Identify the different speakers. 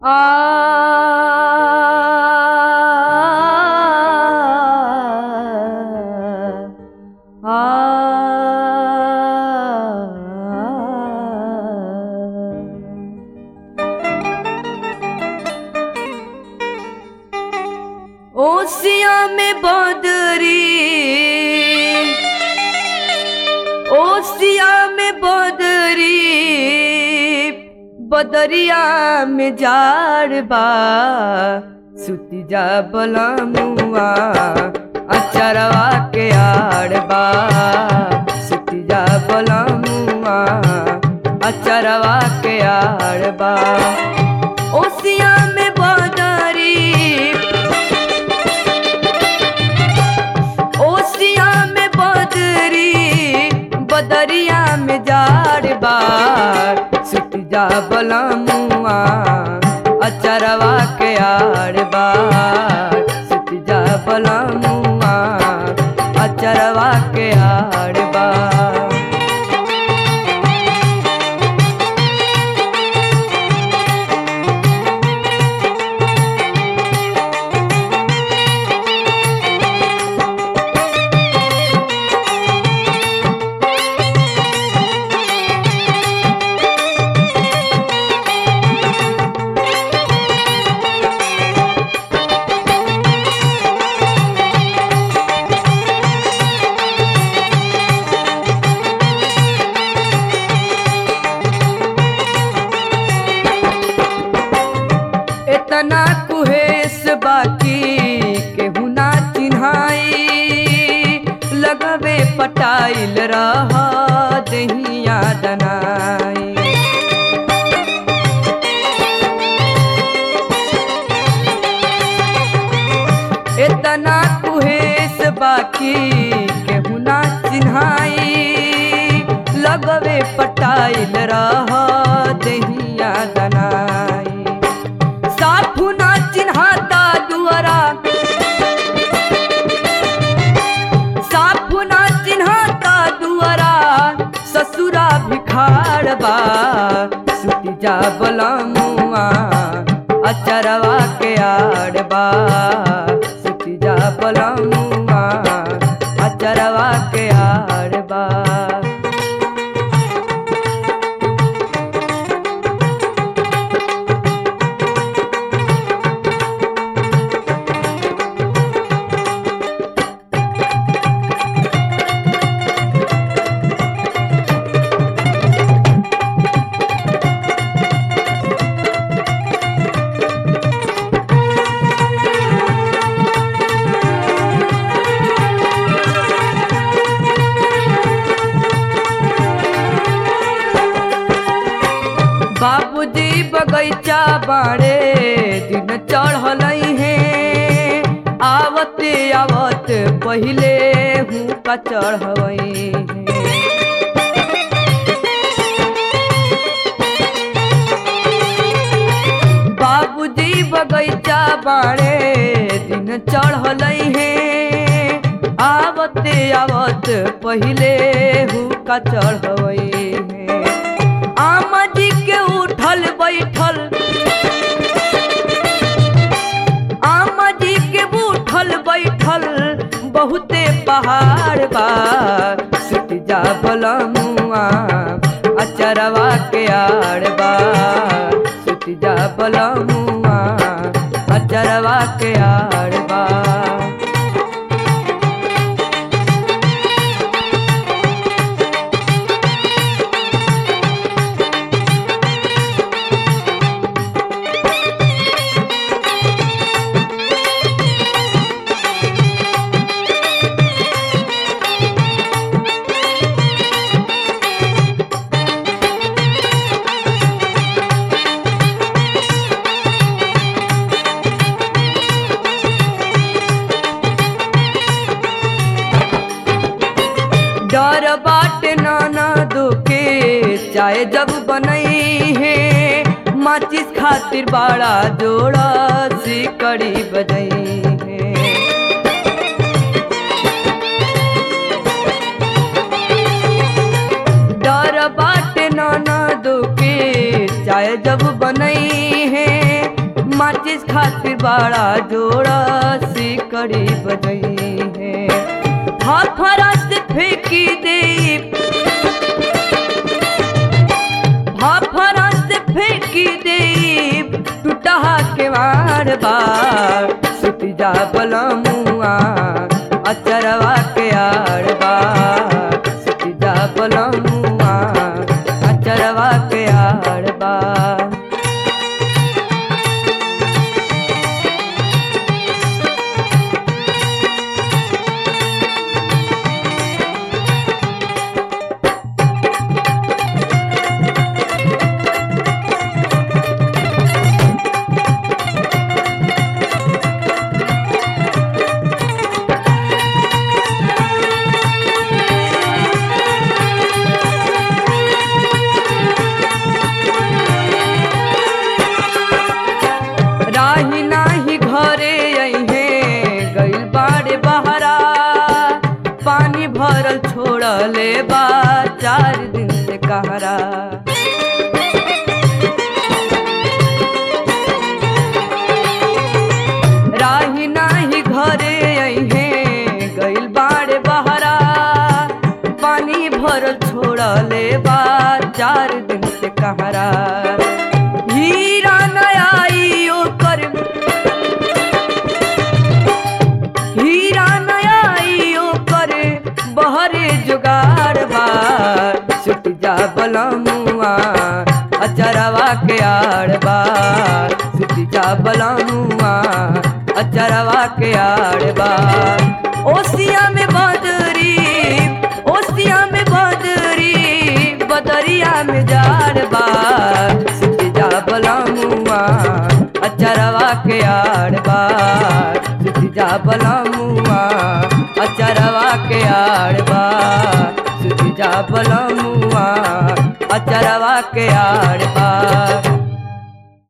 Speaker 1: ओसिया में बदरी ओसिया में बदरी बदरिया में जाड़ बा सुती जा बलमुआ अचरवा के आड़ बा सुती जा बलमुआ अचरवा के आड़ बा ओसिया में बदरी ओसिया में बदरी बदरिया में जाड़ बार सुत जा बलमुआ अचरवा के आड़ बार सुत जा बलमुआ अचरवा के आड़ बार इतना कुहेस बाकी केहू ना चिन्हाई लगवे पटाइल रह दहिया दनाई इतना कुहेस बाकी केहू ना चिन्हाई लगवे पटाइल रह दहिया दनाई साफु ना चिन्हाता दुआरा साफु ना चिन्हाता दुआरा ससुरा भिखार बा सुती जा बलमुआ अचरवा के आड़ बा सुती जा बलमुआ अचरवा के आड़ बा बाबूजी बगैचा बाड़े दिन चढ़ल है आवत आवत पहिले हूँ का चढ़वई बाबूजी बगैचा बाड़े दिन चढ़ल है आवत आवत पहिले हूँ का चढ़वई है आमा जी के उठल बैठल आमा जी के उठल बैठल बहुते पहाड़ बा सुत जा बलमुआ अचरवा के आड़ बा सुत जा बलमुआ अचरवा के आड़ बा डर बाट नाना दुखे चाहे जब बनई है माचिस खातिर बड़ा जोड़ा सिकड़ी बजई है डर बाट नाना दुखे चाहे जब बनई है माचिस खातिर बड़ा जोड़ा सिकड़ी बजई है फरफरा से फेंकी दे फरफरा से फेंकी दे टूटा के बार बार सुती जा बलमुआ अचरवा के आड़ बार सुती जा बलमुआ अचरवा के आड़ बार राही नाही घरे अइहे गइल बाड़े बहरा पानी भरल छोड़ले बा चार दिन से कहरा राही नाही घरे अइहे गइल बाड़े बहरा पानी भरल छोड़ले बा चार दिन से कहरा हीरा नयाई ओकर हीरा नयाई ओकर बहरे जुगाड़ बार छुट जा बलमुआ अचरवा के आड़ बार छुट जा बलमुआ अचरवा के आड़ बार ओसिया में बदरी ओसिया में बदरी बदरिया में जाड़ बार छुट जा बलमुआ अचरवा के आड़ बार छुट जा बलमुआ अचरवा के आड़ बार छुट जा बलमुआ अचरवा के आड़ बार